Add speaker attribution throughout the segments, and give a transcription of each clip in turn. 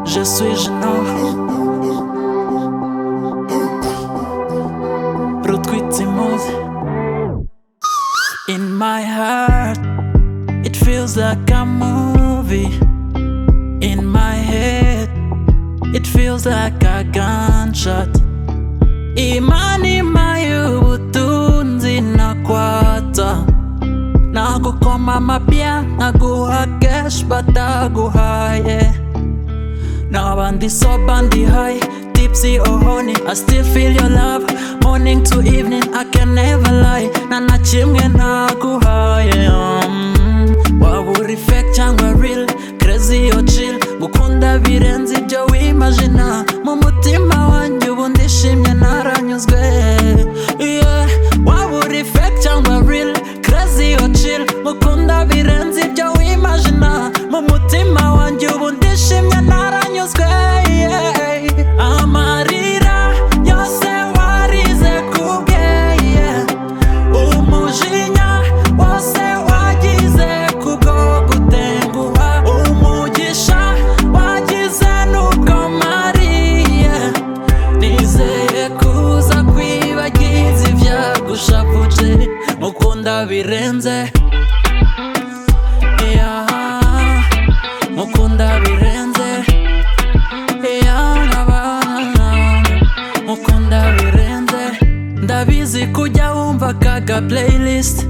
Speaker 1: je suis gênant. Retweet Timos. In my heart, it feels like a movie. In my head, it feels like a gunshot. Imani mayu utunzi na kwata na kukoma mapya na guhakesh bataguhaye now I'm so bandy high, tipsy or honey. I still feel your love, morning to evening. I can never lie. Nana chimge na kuhaye. Um, wagu reflect changwa real, crazy or chill. Gukunda birenze ibyo wimagina. Mu mutima wanjye ubu ndishimye naranyuzwe. Yeah, wagu reflect changwa real, crazy or chill. Gukunda birenze ibyo wimagina. Mu mutima wanjye ubu ndishimye naranyuzwe yeah. amarira yose warize kubwe yeah. umujinya wose wagize kubwo gutenguha umugisha wagize n'ubwo mariye nizeye kuza kwibagiza ibyagushavuje mukunda birenze yeah mukunda birenze yanabana mukunda birenze ndabizi kujya wumva kaga playlist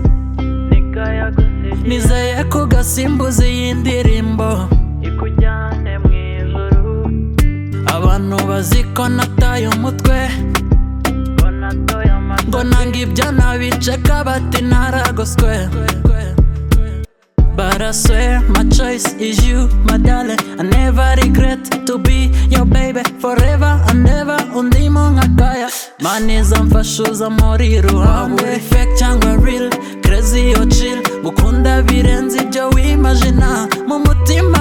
Speaker 1: nizeye kugasimbuza iyi ndirimbo abantu bazi ko nataye umutwe ngo nanga ibyo nabiceka bati naragoswe But I swear my choice is you, my darling. I never regret to be your baby forever and ever. Undimo ngakaya, money's amfashuza muri ruhande. Effect cyangwa real, crazy or chill. Gukunda birenze ibyo wimagina mu mutima